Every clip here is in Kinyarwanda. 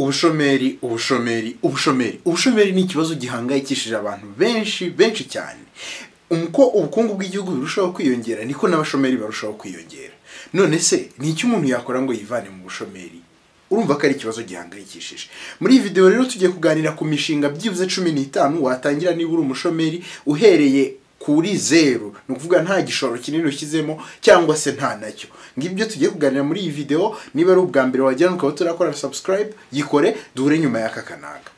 ubushomeri ubushomeri ubushomeri ubushomeri ni ikibazo gihangayikishije abantu benshi benshi cyane uko ubukungu bw'igihugu burushaho kwiyongera niko n'abashomeri barushaho kwiyongera none se ni iki umuntu yakora ngo yivane mu bushomeri urumva ko ari ikibazo gihangayikishije muri iyi videwo rero tugiye kuganira ku mishinga byibuze cumi n'itanu watangira niba uri umushomeri uhereye kuri zeru ni ukuvuga nta gishoro kinini ushyizemo cyangwa se nta nacyo ngibyo tugiye kuganira muri iyi videwo niba ari ubwa mbere wagira ukaba turakora subscribe yikore duhure nyuma y'aka kanaka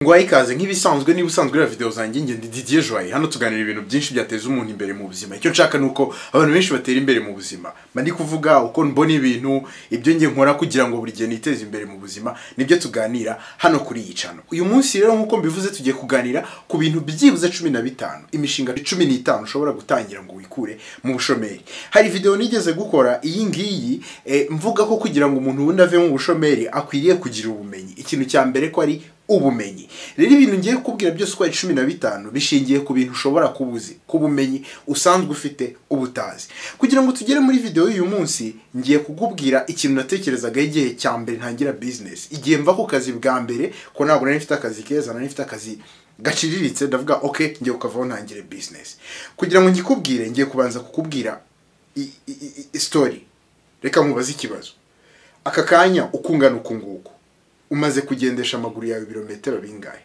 ngo ikaze nk'ibisanzwe niba usanzwe ureba videwo zanjye njye ndi Didier Joye hano tuganira ibintu byinshi byateza umuntu imbere mu buzima icyo nshaka ni uko abantu benshi batera imbere mu buzima mba ndi kuvuga uko mbona ibintu ibyo njye nkora kugira ngo buri gihe niteze imbere mu buzima nibyo tuganira hano kuri iyi cano uyu munsi rero nk'uko mbivuze tugiye kuganira ku bintu byibuze cumi na bitanu imishinga cumi n'itanu ushobora gutangira ngo wikure mu bushomeri hari videwo nigeze gukora iyi ngiyi eh, mvuga ko kugira ngo umuntu wundi ave mu bushomeri akwiriye kugira ubumenyi ikintu cya mbere ko ari ubumenyi rero ibintu ngiye kukubwira byose uko ari cumi na bitanu bishingiye ku bintu ushobora kuba uzi ku bumenyi usanzwe ufite ubutazi kugira ngo tugere muri videwo y'uyu munsi ngiye kukubwira ikintu natekerezagaho igihe cya mbere ntangira bizinesi igihe mva ku kazi bwa mbere ko ntabwo nari mfite akazi keza nari mfite akazi gaciriritse ndavuga oke ngiye kukavaho ntangire bizinesi kugira ngo ngikubwire ngiye kubanza kukubwira i- i- i- i- story reka nkubaze ikibazo aka kanya uko ungana uku nguku umaze kugendesha amaguru yawe ibirometero bingahe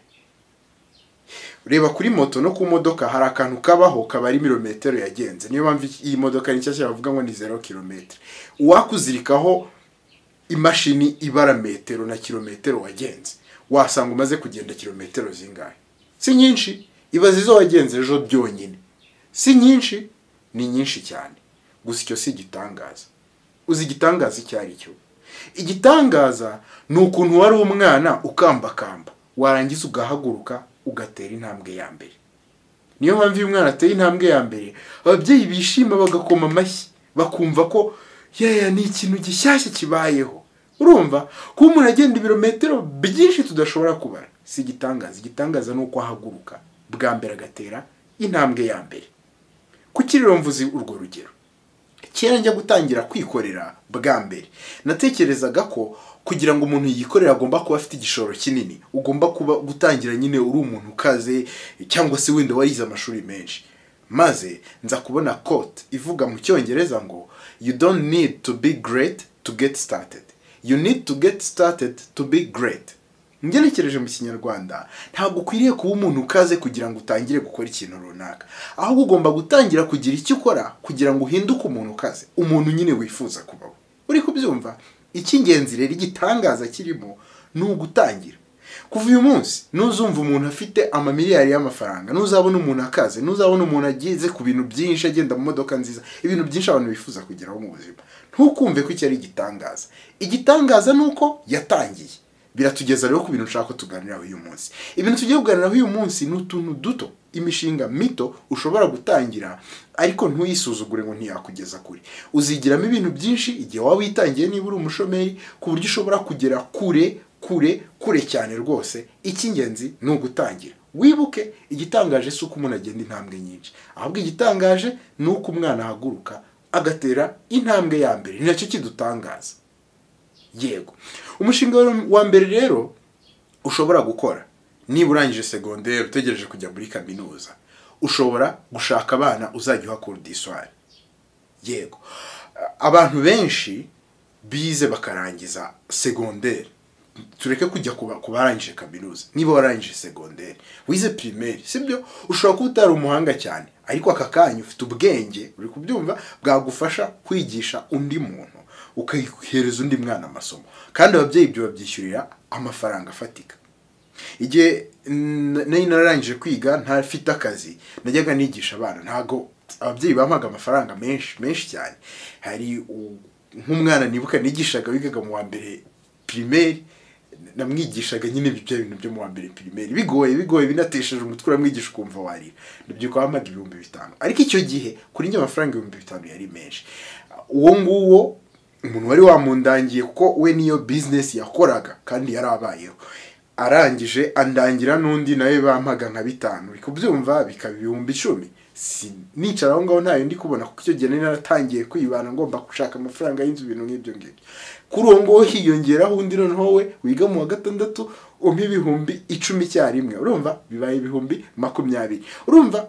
reba kuri moto no ku modoka hari akantu kabaho kabara ibirometero yagenze niyo mpamvu iyi modoka ni nshyashya bavuga ngo ni zero kilometero uwakuzirikaho imashini ibara metero na kilometero wagenze wasanga umaze kugenda kilometero zingahe si nyinshi ibaze izo wagenze ejo byonyine si nyinshi ni nyinshi cyane gusa icyo si igitangaza uzi igitangaza icyo ari cyo igitangaza ni ukuntu wari umwana ukambakamba warangiza ugahaguruka ugatera intambwe ya mbere niyo mpamvu iyo umwana ateye intambwe ya mbere ababyeyi bishima bagakoma amashyi bakumva ko yeya ni ikintu gishyashya kibayeho urumva kuba umuntu agenda ibirometero byinshi tudashobora kubara si igitangaza igitangaza ni uko ahaguruka bwa mbere agatera intambwe ya mbere kuki rero mvuze urwo rugero kera njya gutangira kwikorera bwa mbere natekerezaga ko kugira ngo umuntu yikorere agomba kuba afite igishoro kinini ugomba kuba gutangira nyine uri umuntu ukaze cyangwa se wenda warize amashuri menshi maze nza kubona kote ivuga mu cyongereza ngo you don't need to be great to get started you need to get started to be great ngenekereje mu kinyarwanda ntabwo ukwiriye kuba umuntu ukaze kugira ngo utangire gukora ikintu runaka ahubwo ugomba gutangira kugira icyo ukora kugira ngo uhinduke umuntu ukaze umuntu nyine wifuza kuba we uri kubyumva icy'ingenzi rero igitangaza kirimo ni ugutangira kuva uyu munsi ntuzumva umuntu afite amamiliyari y'amafaranga ntuzabona umuntu akaze ntuzabona umuntu ageze ku bintu byinshi agenda mu modoka nziza ibintu byinshi abantu bifuza kugeraho mu buzima ntukumve ko icyo ari igitangaza igitangaza ni uko yatangiye biratugeza rero ku bintu nshaka ko tuganiraho uyu munsi ibintu tugiye kuganiraho uyu munsi ni utuntu duto imishinga mito ushobora gutangira ariko ntuyisuzugure ngo ntiyakugeza kure uzigiramo ibintu byinshi igihe waba witangiye niba uri umushomeri ku buryo ushobora kugera kure kure kure cyane rwose icy'ingenzi ni ugutangira wibuke igitangaje si uko umuntu agenda intambwe nyinshi ahubwo igitangaje ni uko umwana ahaguruka agatera intambwe ya mbere ni nacyo kidutangaza yego umushinga wa mbere rero ushobora gukora niba urangije segonderi utegereje kujya muri kaminuza ushobora gushaka abana uzajya uhakura diswari yego abantu benshi bize bakarangiza segonderi tureke kujya kuba- ku barangije kaminuza niba warangije segonderi wize pirimeri sibyo ushobora kuba utari umuhanga cyane ariko aka kanya ufite ubwenge uri kubyumva bwagufasha kwigisha undi muntu ukahereza undi mwana amasomo kandi ababyeyi ibyo babyishyurira amafaranga afatika igihe n- nari nararangije kwiga ntafite akazi najyaga nigisha abana ntago ababyeyi bampaga amafaranga menshi menshi cyane hari u- nk'umwana nibuka nigishaga wigaga mu wa mbere pirimeri namwigishaga nyine ibyo bintu byo mu wa mbere pirimeri bigoye bigoye binatesheje umutwe uramwigisha ukumva warira ndabyuka wampaga ibihumbi bitanu ariko icyo gihe kuri njye amafaranga ibihumbi bitanu yari menshi uwo nguwo umuntu wari wamundangiye kuko we niyo bizinesi yakoraga kandi yari abayeho arangije andangira n'undi nawe bampaga nka bitanu uri kubyumva bikaba ibihumbi icumi si nicara aho ngaho ntayo ndi kubona kuko icyo gihe nari naratangiye kwibana ngomba gushaka amafaranga y'inzu ibintu nk'ibyo ngibyo kuri uwo nguwo hiyongeraho undi noneho we wiga mu wa gatandatu umpa ibihumbi icumi icyarimwe urumva bibaye ibihumbi makumyabiri urumva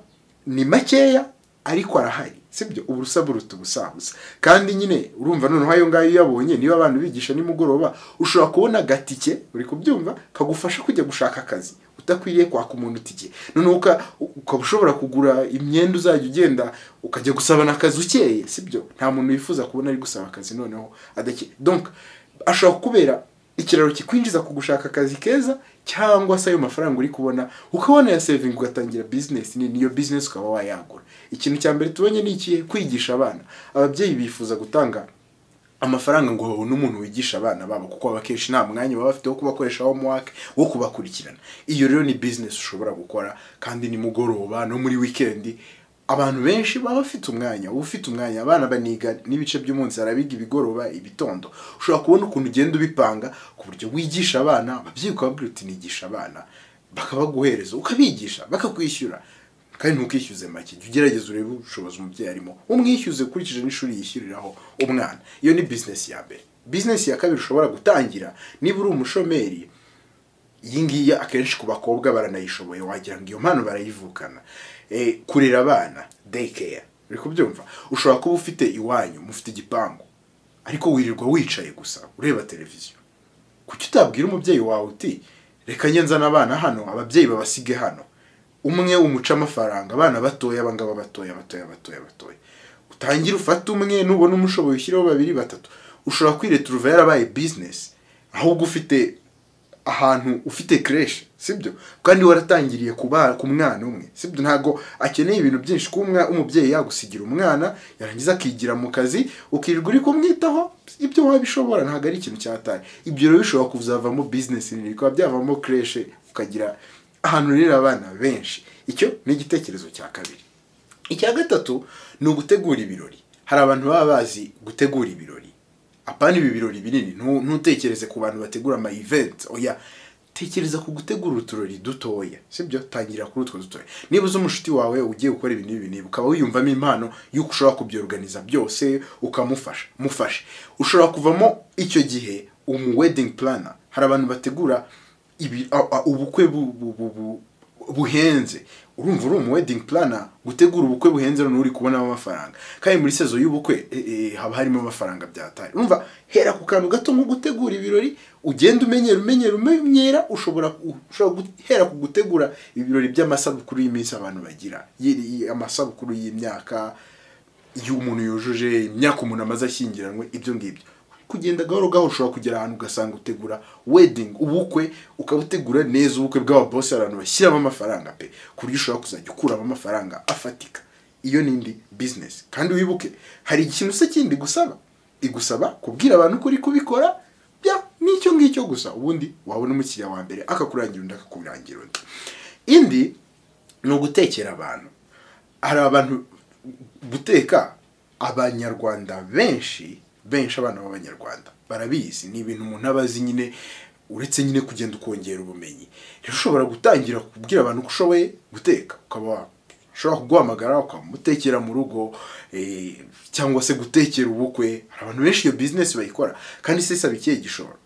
ni makeya ariko arahari sibyo uburusa buruta ubusabusa kandi nyine urumva noneho ayo ngayo iyo uyabonye niba abantu bigisha nimugoroba ushobora kubona agatike uri kubyumva kagufasha kujya gushaka akazi udakwiriye kwaka umuntu itike noneho uka- ukaba ushobora kugura imyenda uzajya ugenda ukajya gusabana akazi ukeye sibyo nta muntu wifuza kubona ari gusaba akazi noneho adakeye donc ashobora kubera ikiraro kikwinjiza ku gushaka akazi keza cyangwa se ayo mafaranga uri kubona ukabona ya sevingi ugatangira bizinesi nini iyo bizinesi ukaba wayagura ikintu cya mbere tubonye ni ikihe kwigisha abana ababyeyi bifuza gutanga amafaranga ngo babone umuntu wigisha abana babo kuko abakenshi nta mwanya baba bafite wo kubakoresha homework wo kubakurikirana iyo rero ni business ushobora gukora kandi ni mugoroba no muri weekend abantu benshi baba bafite umwanya uba ufite umwanya abana baniga n'ibice by'umunsi harabiga ibigoroba ibitondo ushobora kubona ukuntu ugenda ubipanga ku buryo wigisha abana ababyeyi ukababwira uti nigisha abana bakabaguhereza ukabigisha bakakwishyura kandi ntukishyuze make jya ugerageza urebe ubushobozi umubyeyi arimo umwishyuze ukurikije n'ishuri yishyuriraho umwana iyo ni bizinesi ya mbere bizinesi ya kabiri ushobora gutangira niba uri umushomeri iyi ngiyi akenshi ku bakobwa baranayishoboye wagira ngo iyo mpano barayivukana Eh, kurera abana dayikeya uri kubyumva ushobora kuba ufite iwanyu mufite igipangu ariko wirirwa wicaye gusa ureba televiziyo kuki utabwira umubyeyi wawe uti reka njye nzana abana hano ababyeyi babasige hano umwe umuca amafaranga abana batoya abangaba batoya batoya batoya batoya utangire ufate umwe nubona umushoboye ushyireho babiri batatu ushobora kwireturuva yarabaye bizinesi ahubwo ufite ahantu ufite creche sibyo kandi waratangiriye ku ba- ku mwana umwe sibyo ntabwo akeneye ibintu byinshi kuba umwa- umubyeyi yagusigira umwana yarangiza akigira mu kazi ukirirwa uri kumwitaho ibyo wabishobora ntabwo ari ikintu cyatari ibyo rero bishobora kuzavamo business nini bikaba byavamo creche ukagira ahantu urera abana benshi icyo ni igitekerezo cya kabiri icya gatatu ni ugutegura ibirori hari abantu baba bazi gutegura ibirori apana ibi birori binini ntu- ntutekereze ku bantu bategura ama event oya tekereza ku gutegura uturori dutoya sibyo tangira kuri utwo dutoya niba uzi umushuti wawe ugiye gukora ibintu n'ibi n'ibi ukaba wiyumvamo impano y'uko ushobora kubyoruganiza byose ukamufasha mufashe ushobora kuvamo icyo gihe umu wedding planner hari abantu bategura ibi- a- a- ubukwe bu- bu- bu- bu- buhenze urumva uri umu wedding planner gutegura ubukwe buhenze noneho uri kubonamo amafaranga kandi muri sezo y'ubukwe e, e, haba harimo amafaranga byatari urumva hera ku kantu gato nko gutegura ibirori ugenda umenyera umenyera umenyera ushobora ku- ushobora guhera ku gutegura ibirori by'amasabukuru y'iminsi abantu bagira y- y- amasabukuru y'imyaka iyo umuntu yujuje imyaka umuntu amaze ashyingiranwe ibyo ngibyo kugenda gahoro gahoro ushobora kugera ahantu ugasanga utegura wedding ubukwe ukabutegura neza ubukwe bw'ababosi abantu bashyiramo amafaranga pe ku buryo ushobora kuzajya ukuramo amafaranga afatika iyo ni indi business kandi wibuke hari ikintu se kindi gusaba igusaba kubwira abantu ko uri kubikora bya n'icyo ngicyo gusa ubundi wabona umukiriya wa mbere akakurangira undi akakurangira undi indi ni ugutekera abantu hari abantu guteka abanyarwanda benshi benshi abana b'abanyarwanda barabizi ni ibintu umuntu aba azi nyine uretse nyine kugenda ukongera ubumenyi rero ushobora gutangira kubwira abantu ko ushoboye guteka ukaba ushobora kuguhamagara ukamutekera mu rugo eh, cyangwa se gutekera ubukwe hari abantu benshi iyo bizinesi bayikora kandi si isaba ikihe gishoro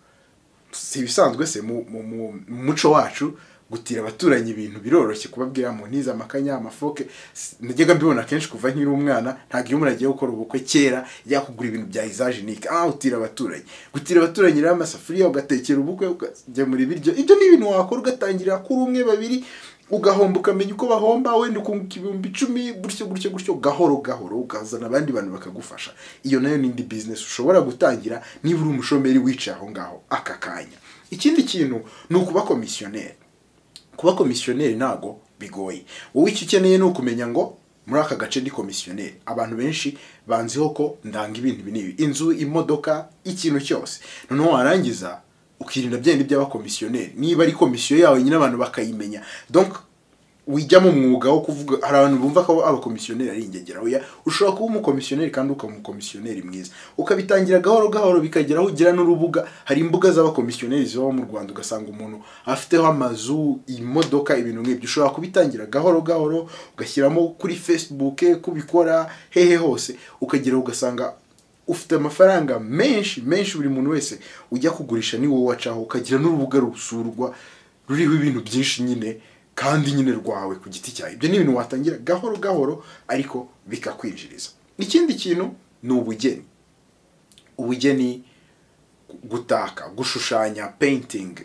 si ibisanzwe se mu mu- mu- mu muco wacu gutira abaturanyi ibintu biroroshye kubabwira mu ntiza amakanya amafoke S- najyaga mbibona kenshi kuva nkiri umwana ntabwo iyo umuntu agiye gukora ubukwe kera yajya kugura ibintu bya izajenike ah utira abaturanyi gutira abaturanyi rero amasafuriya ugatekera ubukwe ukagemura ibiryo ibyo ni ibintu wakora ugatangirira kuri umwe babiri ugahomba ukamenya uko bahomba wenda ukunguka ibihumbi icumi gutyo gutyo gutyo gahoro gahoro ukazana abandi bantu bakagufasha iyo nayo ni indi business ushobora gutangira niba uri umushomeri wicaye aho ngaho aka kanya ikindi kintu ni ukuba komisiyoneri kuba komisiyoneri ntago bigoye wowe icyo ukeneye ni ukumenya ngo muri aka gace ni komisiyoneri abantu benshi banziho ko ndanga ibintu ibi n'ibi inzu imodoka ikintu cyose noneho warangiza ukirinda byenda iby'abakomisiyoneri niba ari komisiyo yawe nyine abantu bakayimenya donc wijya mu mwuga wo kuvuga hari abantu bumva ko abakomisiyoneri ari ingegera oya ushobora kuba umukomisiyoneri kandi ukaba umukomisiyoneri mwiza ukabitangira gahoro gahoro bikagera aho ugera n'urubuga hari imbuga z'abakomisiyoneri zibaho mu rwanda ugasanga umuntu afiteho amazu imodoka ibintu nk'ibyo ushobora kubitangira gahoro gahoro ugashyiramo kuri facebook kubikora hehe hose ukagera ugasanga ufite amafaranga menshi menshi buri muntu wese ujya kugurisha ni wowe wacaho ukagira n'urubuga rusurwa ruriho ibintu byinshi nyine kandi nyine rwawe ku giti cyawe ibyo ni ibintu watangira gahoro gahoro ariko bikakwinjiriza ikindi kintu ni ubugeni ubugeni gutaka gushushanya painting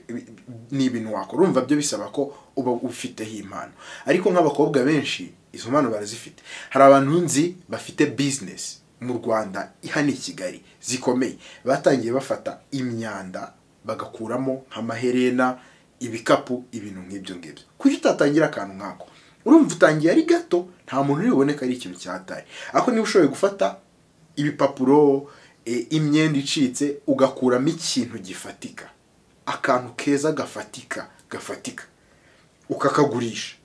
ni ibintu wakora urumva byo bisaba ko uba ufiteho impano ariko nk'abakobwa benshi izo mpano barazifite hari abantu nzi bafite business mu rwanda hano i kigali zikomeye batangiye bafata imyanda bagakuramo nk'amaherena ibikapu ibintu nk'ibyo ngibyo kuki utatangira akantu nkako urumva utangiye ari gato nta muntu uri buboneka ari ikintu cyataye ariko niba ushoboye gufata ibipapuro e, imyenda icitse ugakuramo ikintu gifatika akantu keza gafatika gafatika ukakagurisha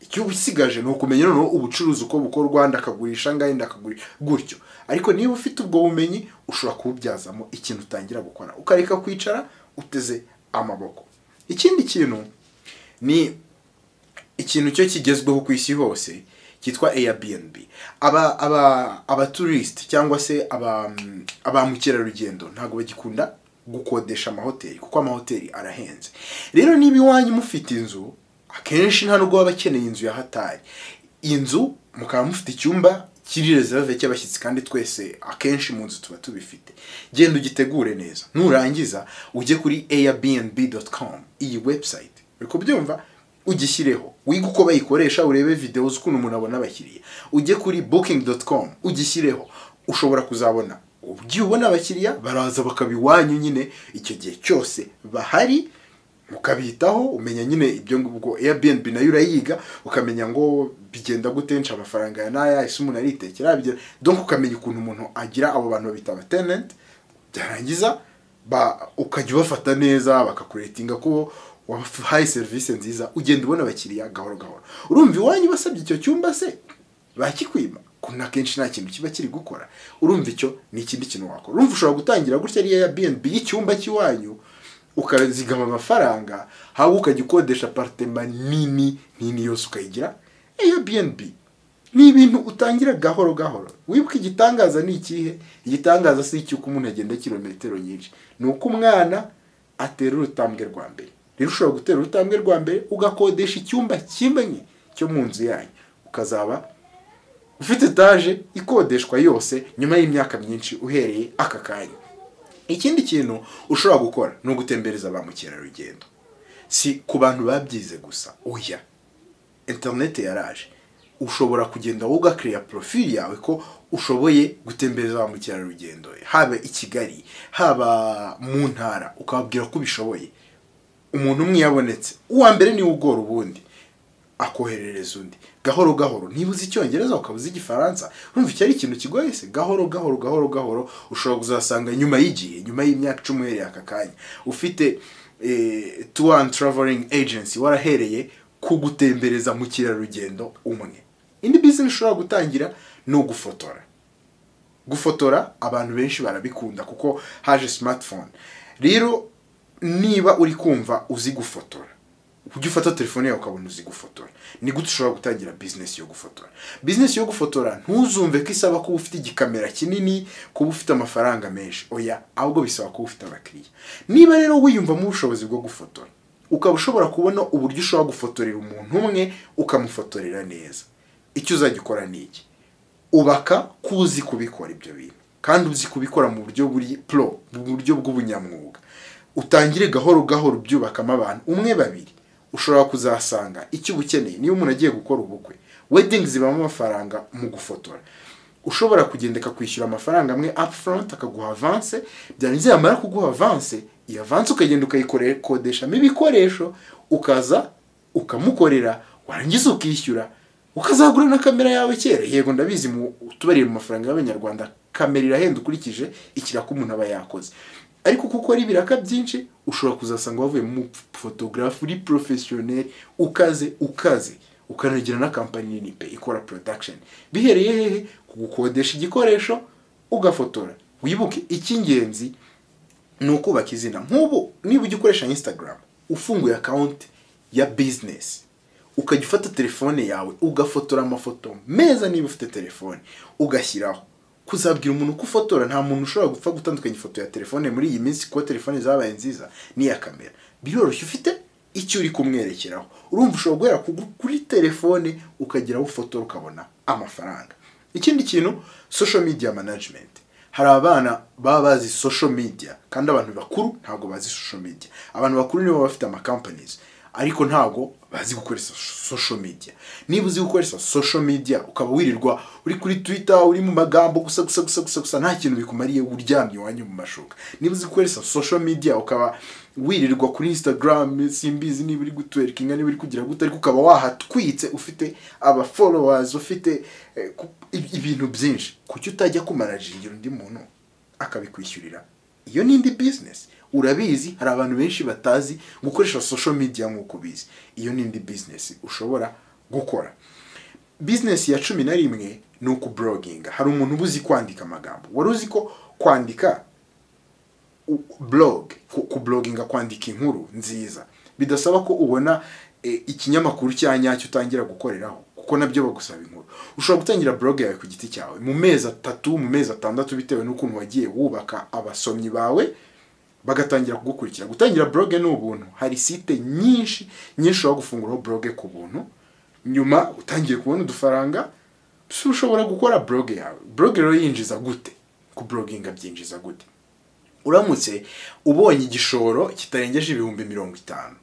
icyo usigaje ni ukumenya noneho ubucuruzi uko bukorwa ndakagurisha ngahe ndakagurisha gutyo ariko niba ufite ubwo bumenyi ushobora kububyazamo ikintu utangira gukora ukareka kwicara uteze amaboko ikindi kintu ni ikintu cyo kigezweho ku isi hose cyitwa Airbnb aba aba abatourist cyangwa se aba aba mukerarugendo ntabwo bagikunda gukodesha amahoteli kuko amahoteli arahenze rero niba iwanyu mufite inzu akenshi nta nubwo baba bakeneye inzu ya hatari inzu mukaba mufite icyumba kiri reserve cy'abashyitsi kandi twese akenshi mu nzu tuba tubifite genda ugitegure neza nurangiza ujye kuri airbnb.com iyi website uri kubyumva ugishyireho wiga uko bayikoresha urebe videwo z'ukuntu umuntu abona abakiriya ujye kuri booking.com ugishyireho ushobora kuzabona ugiye ubona abakiriya baraza bakaba iwanyu nyine icyo gihe cyose bahari ukabitaho umenya nyine ibyo ngubwo Airbnb nayo urayiga ukamenya ngo bigenda gutensha amafaranga ya naya ese umuntu aritekera bigera donc ukamenya ukuntu umuntu agira abo bantu babita abatenant byarangiza ba ukajya ubafata neza bakakuretinga ko wahaye serivisi nziza ugenda ubona abakiriya gahoro gahoro urumva iwanyu basabye icyo cyumba se bakikwima kuko akenshi nta kintu kiba kiri gukora urumva icyo ni ikindi kintu wakora urumva ushobora gutangira gutya ari Airbnb y'icyumba cy'iwanyu ukazigama amafaranga haba ukajya ukodesha aparitema nini nini yose ukayigira Airbnb ni ibintu utangira gahoro gahoro wibuke igitangaza ni ikihe igitangaza si icy'uko umuntu agenda kilometero nyinshi ni uko umwana atera urutambwe rwa mbere rero ushobora gutera urutambwe rwa mbere ugakodesha icyumba kimwe cyo mu nzu yanyu ukazaba ufite etaje ikodeshwa yose nyuma y'imyaka myinshi uhereye aka kanya ikindi kintu ushobora gukora ni ugutembereza ba mukerarugendo si ku bantu babyize gusa oya interineti yaraje ushobora kugenda wowe ugakiriya porofili yawe ko ushoboye gutembereza ba mukerarugendo haba i kigali haba mu ntara ukababwira ko ubishoboye umuntu umwe yabonetse uwa mbere niwe ugora ubundi akoherereza undi gahoro gahoro niba uzi icyongereza ukaba uzi igifaransa urumva icyo ari ikintu kigoye se gahoro gahoro gahoro gahoro ushobora kuzasanga nyuma y'igihe nyuma y'imyaka icumi uhereye aka kanya ufite tuwa andi turavelingi ejensi warahereye ku gutembereza mu kirarugendo umwe indi bizinesi ushobora gutangira ni ugufotora gufotora abantu benshi barabikunda kuko haje simatifone rero niba uri kumva uzi gufotora ujya ufata telefone yawe ukabona uzi gufotora ni gute ushobora gutangira bizinesi yo gufotora bizinesi yo gufotora ntuzumve ko isaba kuba ufite igikamera kinini kuba ufite amafaranga menshi oya ahubwo bisaba kuba ufite abakiriya niba rero wiyumvamo ubushobozi bwo gufotora ukaba ushobora kubona uburyo ushobora gufotorera umuntu umwe ukamufotorera neza icyo uzajya ukora ni iki ubaka ko uzi kubikora ibyo bintu kandi uzi kubikora mu buryo buri puro mu buryo bw'ubunyamwuga utangire gahoro gahoro ubyubakamo abantu umwe babiri ushobora kuzasanga icyo uba ukeneye niba umuntu agiye gukora ubukwe wedingi zibamo amafaranga mu gufotora ushobora kugenda akakwishyura amafaranga amwe upfront akaguha avanse byarangiza yamara kuguha avanse iyo avanse ukagenda ukayikodeshamo ibikoresho ukaza ukamukorera warangiza ukishyura ukazagura na kamera yawe kera yego ndabizi mu tubariye mu mafaranga y'abanyarwanda kamera irahenda ukurikije ikiraka umuntu aba yakoze ariko kuko ukora ibiraka byinshi ushobora kuzasanga wavuye mu fotogarafu uri porofesiyoneri ukaze ukaze ukanagira na kampani nini pe ikora production bihereye hehe ku gukodesha igikoresho ugafotora wibuke icy'ingenzi ni ukubaka izina nk'ubu niba ujya ukoresha instagram ufunguye akawunti ya bizinesi ukajya ufata telefone yawe ugafotora amafoto meza niba ufite telefone ugashyiraho kuzabwira umuntu uko ufotora nta muntu ushobora gupfa gutandukanya ifoto ya telefone muri iyi minsi kuko telefone zabaye nziza n'iya kamera biroroshye ufite icyo uri kumwerekeraho urumva ushobora guhera ku- kuri telefone ukagira aho ufotora ukabona amafaranga ikindi kintu social media management hari abana baba bazi social media kandi abantu bakuru ntabwo bazi social media abantu bakuru nibo baba bafite amacompanies ariko ntabwo bazi gukoresha social media niba uzi gukoresha social media ukaba wirirwa uri kuri twitter uri mu magambo gusa gusa gusa gusa gusa nta kintu bikumariye uryamye iwanyu mu mashuka niba uzi gukoresha social media ukaba wirirwa kuri instagram simbizi niba uri gutwerkinga niba uri kugira gute ariko ukaba wahatwitse ufite aba followers ufite eh, ku- ib- ibintu byinshi kuki utajya kumanagingira undi muntu akabikwishyurira iyo ni indi business urabizi hari abantu benshi batazi gukoresha social media nk'uko ubizi iyo ni indi business ushobora gukora business ya cumi na rimwe ni ukubloginga hari umuntu uba uzi kwandika amagambo wari uzi ko kwandika u- blog ku- kubloginga kwandika inkuru nziza bidasaba ko ubona eh, ikinyamakuru cya nyacyo utangira gukoreraho kuko nabyo bagusaba inkuru ushobora gutangira blog yawe ku giti cyawe mu mezi atatu mu mezi atandatu bitewe n'ukuntu wagiye wubaka abasomyi bawe bagatangira kugukurikira gutangira blog ni ubuntu hari site nyinshi nyinshi ushobora gufunguraho blog ku buntu nyuma utangiye kubona udufaranga si ushobora gukora blog yawe blog rero yinjiza gute kubloginga byinjiza gute uramutse ubonye igishoro kitarengeje ibihumbi mirongo itanu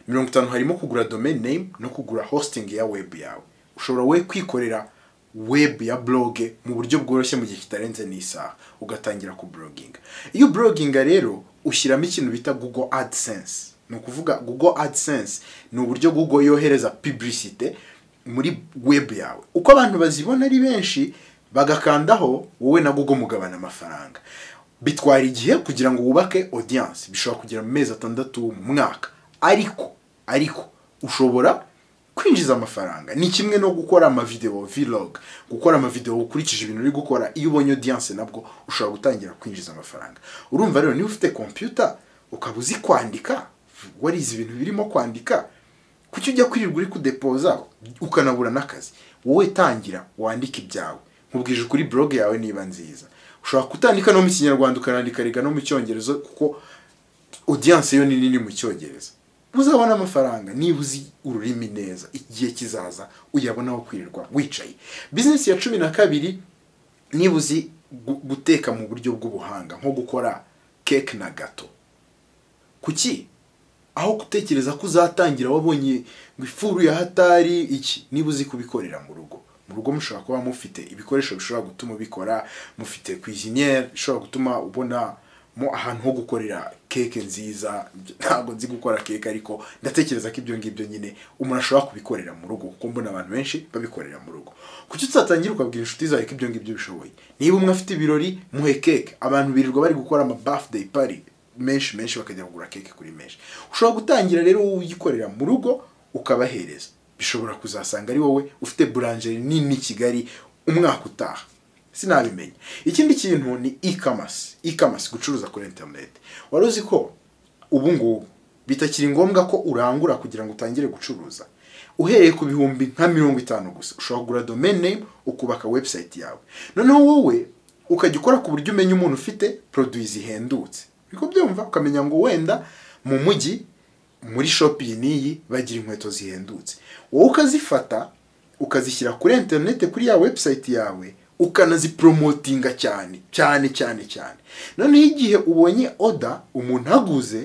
mirongo itanu harimo kugura domain name no kugura hosting ya web yawe ushobora we kwikorera web ya blog mu buryo bworoshye mu gihe kitarenze n'isaha ugatangira kubloginga iyo ubloginga rero ushyiramo ikintu bita google adsense ni ukuvuga google adsense ni uburyo google yohereza publicite muri web yawe uko abantu bazibona ari benshi bagakandaho wowe na google mugabana amafaranga bitwara igihe kugira ngo wubake audience bishobora kugera mu mezi atandatu mu mwaka ariko ariko ushobora kwinjiza amafaranga ni kimwe no gukora amavideo vlog gukora amavideo ukurikije ibintu uri gukora iyo ubonye audience nabwo ushobora gutangira kwinjiza amafaranga urumva rero niba ufite computer ukaba uzi kwandika warize ibintu birimo kwandika kuki ujya kwirirwa uri kudepoza ukanabura n'akazi wowe tangira wandike ibyawe nkubwije ukuri blog yawe niba nziza ushobora kutandika no mu kinyarwanda ukanandika rega no mu cyongereza kuko audience yo ni nini mu cyongereza uzabona amafaranga niba uzi ururimi neza igihe kizaza uyabona aho kwirirwa wicaye business ya cumi na kabiri niba uzi gu- guteka mu buryo bw'ubuhanga nko gukora keke na gato kuki aho gutekereza ko uzatangira wabonye ngo ifuru ya hatari iki niba uzi kubikorera mu rugo mu rugo mushobora kuba mufite ibikoresho bishobora gutuma ubikora mufite cuisiniere bishobora gutuma ubona mo ahantu ho gukorera keke nziza ntabwo nzi gukora keke ariko ndatekereza ko ibyo ngibyo nyine umuntu ashobora kubikorera mu rugo kuko mbona abantu benshi babikorera mu rugo kuki uzatangira ukabwira inshuti zawe ko ibyo ngibyo ubishoboye niba umwe afite ibirori muhe keke abantu birirwa bari gukora ama birthday party menshi menshi bakajya kugura keke kuri menshi ushobora gutangira rero wowe uyikorera mu rugo ukabahereza bishobora kuzasanga ari wowe ufite burangeri nini i kigali umwaka utaha sinabimenya ikindi kintu ni e-commerce e-commerce gucuruza kuri internet wari uzi ko ubu ngubu bitakiri ngombwa ko urangura kugira ngo utangire gucuruza uhereye ku bihumbi nka mirongo itanu gusa ushobora kugura domain name ukubaka website yawe noneho wowe ukajya ukora ku buryo umenya umuntu ufite produit zihendutse uriko byumva ukamenya ngo wenda mu mujyi muri shop iyi n'iyi bagira inkweto zihendutse wowe ukazifata ukazishyira kuri interinete kuri ya website yawe ukanaziporomotinga cyane cyane cyane cyane noneho igihe ubonye oda umuntu aguze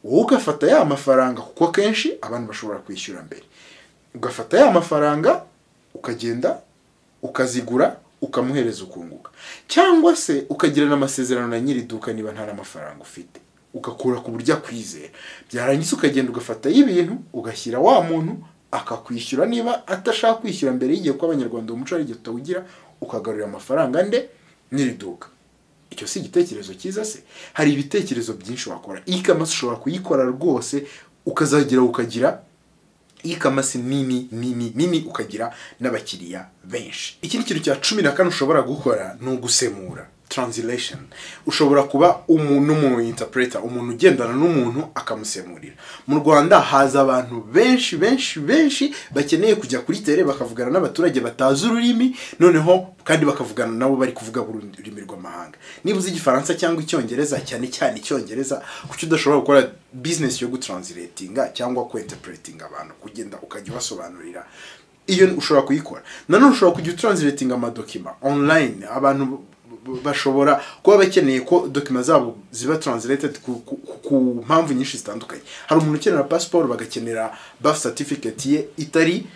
wowe ugafata ya mafaranga kuko akenshi abantu bashobora kwishyura mbere ugafata ya mafaranga ukagenda ukazigura ukamuhereza ukunguka cyangwa se ukagirana amasezerano na nyiri iduka niba nta n'amafaranga ufite ugakura ku buryo akwizera byarangiza ukagenda ugafatayo ibintu ugashyira wa muntu akakwishyura niba atashaka kwishyura mbere y'igihe ko abanyarwanda umuco ari igihe tutawugira ukagarurira amafaranga nde nyiri iduka icyo si igitekerezo cyiza se hari ibitekerezo byinshi wakora ikamasi ushobora kuyikora rwose ukazagera ukagira ikamasi nini nini nini ukagira n'abakiriya benshi ikindi kintu cya cumi na kane ushobora gukora ni ugusemura translation ushobora kuba umuntu mu interpreter umuntu ugendana n'umuntu akamusemurira mu rwanda haza abantu benshi benshi benshi bakeneye kujya kuri tere bakavugana n'abaturage batazi ururimi noneho kandi bakavugana nabo bari kuvuga ururimi rw'amahanga niba uzi igifaransa cyangwa icyongereza cyane cyane icyongereza kuki udashobora gukora business yo gutranslatinga cyangwa kwinterpretinga abantu kugenda ukajya ubasobanurira iyo ushobora kuyikora nanone ushobora kujya utranslatinga amadokima online abantu bashobora kuba bakeneye ko dokima zabo ziba translated ku, ku, ku mpamvu nyinshi zitandukanye hari umuntu ukenera pasiporo bagakenera birth certificate ye itari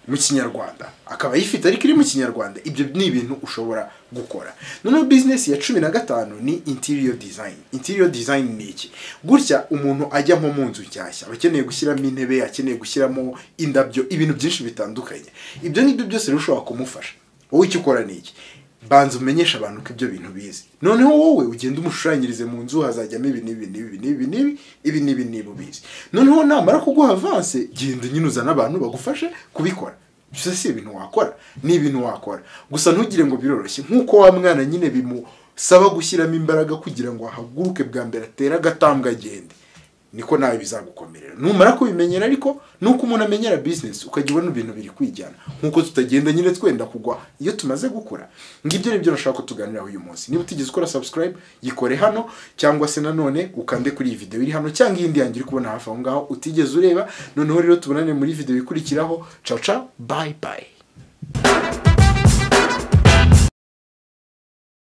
mu kinyarwanda akaba ayifite ariko iri mu kinyarwanda ibyo ni ibintu ushobora gukora noneho bizinesi ya cumi na gatanu ni interior design interior design ni iki gutya umuntu ajya nko mu nzu nshyashya aba akeneye gushyiramo intebe akeneye gushyiramo indabyo ibintu byinshi bitandukanye ibyo ngibyo byose bishobora kumufasha wowe icyo ukora ni iki banza umenyesha abantu ko ibyo bintu bizi noneho wowe ugenda umushushanyirize mu nzu hazajyamo ibi n'ibi n'ibi n'ibi n'ibi ibi n'ibi n'ibi ubizi noneho namara kuguha avanse genda nyine uzane abantu bagufashe kubikora gusa si ibintu wakora ni ibintu wakora gusa ntugire ngo biroroshye nk'uko wa mwana nyine bimusaba gushyiramo imbaraga kugira ngo ahaguruke bwa mbere atere agatambwe agende niko nawe bizagukomerera numara kubimenyera ariko nuko umuntu amenyera bizinesi ukajya ubona ibintu biri kwijyana nk'uko tutagenda nyine twenda kugwa iyo tumaze gukura ngibyo nibyo nashaka ko tuganiraho uyu munsi niba utigeze ukora subscribe yikore hano cyangwa se nanone ukande kuri iyi video iri hano cyangwa iyindi yanjye uri kubona hafi aho ngaho utigeze ureba noneho rero tubonane muri video ikurikiraho caca bayi bayi